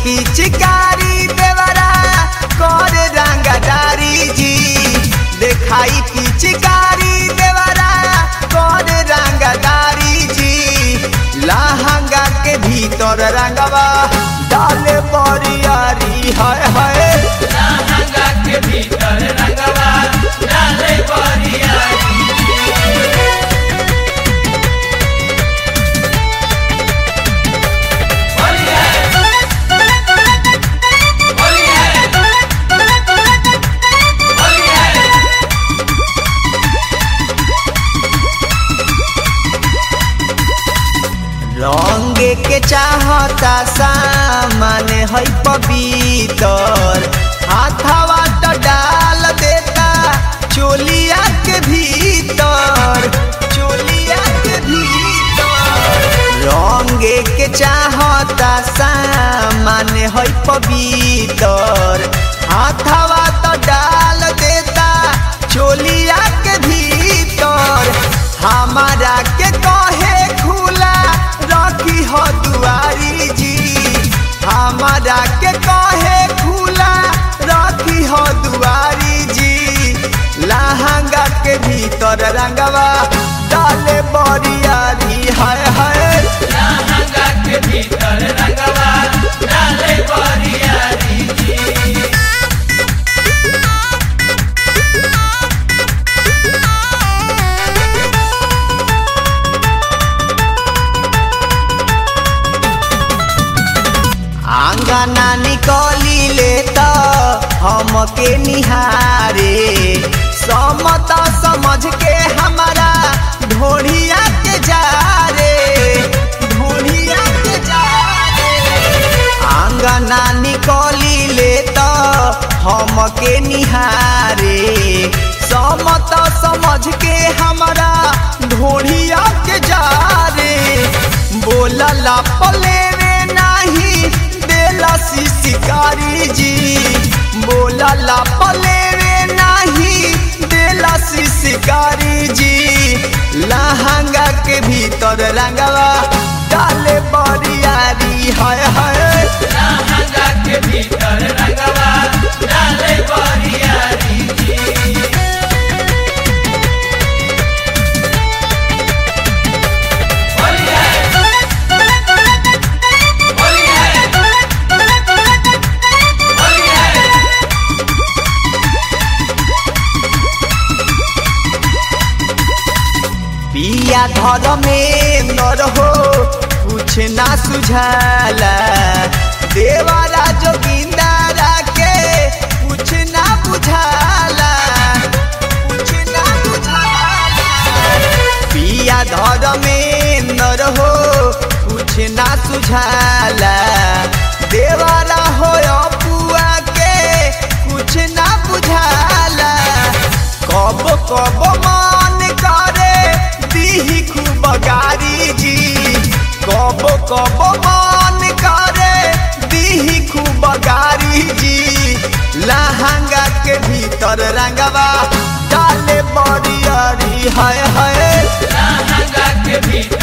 पिचकारी देवरा कर रंगदारी जी देखाई पिचकारी देवरा कर रंगदारी जी लहंगा के भीतर रंगवा डाले बरियारी हाय हाय लहंगा के भीतर रंगवा डाले बरियारी होली है होली है होली है रंग के चाहता सामान है पवित्र हाथवा तो डाल देता चोलिया के भीतर चोलिया के भीतर रंग के चाहता सामान है पवित्र हाथवा तो डाल देता चोलिया के भीतर हमारा के कहे खुला रखी हो दुआरी जी हमारा के कहे खुला रखी हो दुआरी जी लहंगा के भीतर रंगवा डाले बरियारी हाय हाय लहंगा के भीतर रंगवा डाले बरियारी जी आंगना निकली ले तो हमके निहारे समता समझ के हमारा ढोढ़िया के जा रे ढोढ़िया के जा रे आंगना निकली ले तो हमके निहारे समता समझ के हमारा ढोढ़िया के जा रे बोलला पलेवे नाही देला शिकारी जी बोलला पलेवे नाही देला शिकारी जी लहंगा के भीतर रंगवा डाले बरियारी हाय हाय लहंगा के भीतर रंगवा डाले बरियारी जी होली है होली है होली है पिया धर में न रहो कुछ ना सुझाला देवारा जोगिंदारा के कुछ ना बुझाला कुछ ना बुझाला पिया धर में न रहो कुछ ना सुझाला देवारा हो अपुआ के कुछ ना बुझाला कब कब मान करे दीही खूब गारी जी कब कब मान करे दीही खूब गारी जी लहंगा के भीतर रंगवा डाले बरियारी हाय हाय लहंगा के भीतर